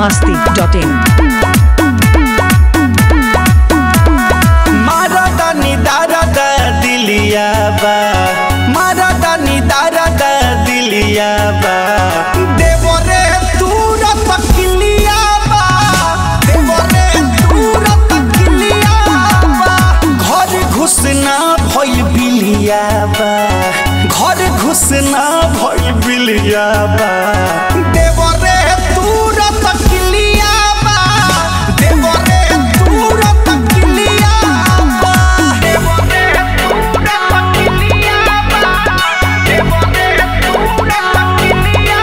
masti.in. मारदा निदारदा दिलिया बा मारदा निदारदा दिलिया बा देवरे तूरा तकिलिया बा देवरे तूरा तकिलिया बा घर घुसना भइल बिलिया बा घर घुसना भइल बिलिया बा देवरे तूरा तकिलिया बा देवरे तूरा तकिलिया बा देवरे तूरा तकिलिया बा देवरे तूरा तकिलिया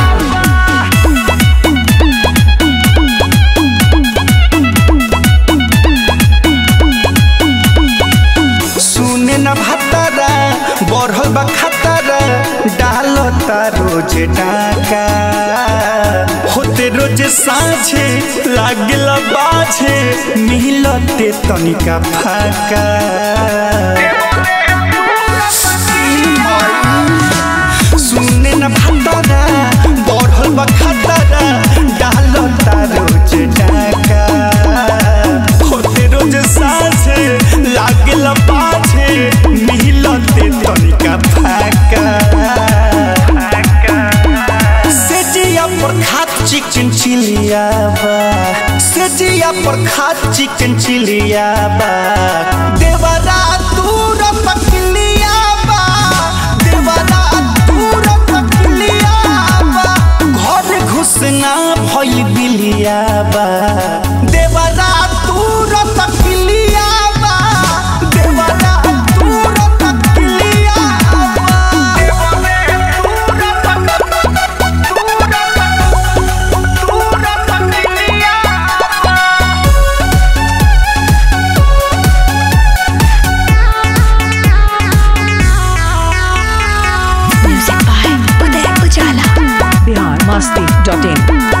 सुने न भतरा बढ़ल बा खतरा डालता रोज डाका होते रोज साँझे लागल बाझे मिलते तनिका फाका सुने न भतरा बढ़ल बा खतरा डालता रोज डाका होते रोज साँझे लागल पाछे मिलते तनिका फाका सेजिया पर खात चिकन चिलिया बा सेजिया पर खात चिकन चिलिया बा देवरा दूर पकलिया बा देवरा दूर पकलिया बा घर घुसना भइल बिलिया बा देवरा दूर पकलिया बा देवरा दूर पकलिया बा देवरा दूर Music by Uday Ujala. Bihar masti.in.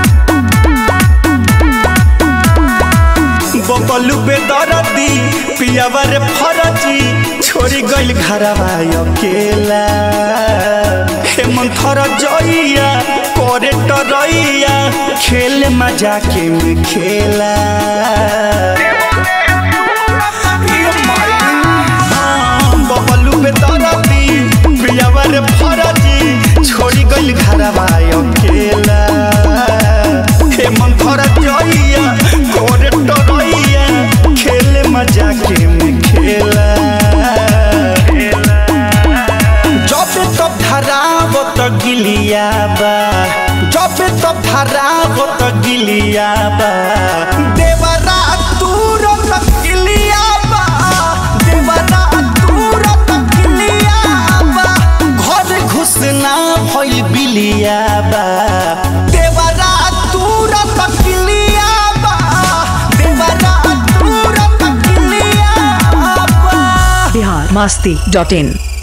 Bablu बेदरदी पियावर फरजी छोड़ी गइल घरवा अकेला हेमंथर जइया करे टरैया खेल मजा के में खेला हाँ, बबलू बेदरदी पियावर फरजी छोड़ी गइल घरवा अकेला हेमंथर जइया करे टरैया खेल मजा के में खेला जब तब धराब त गिलिया बा जब तब धराब त गिलिया बा देवरा तूर त गिलिया बा देवरा तूर त गिलिया बा घर घुसना भइल बिलिया बा देवरा तूर त गिलिया बा देवरा तूर त गिलिया बा Bihar masti.in.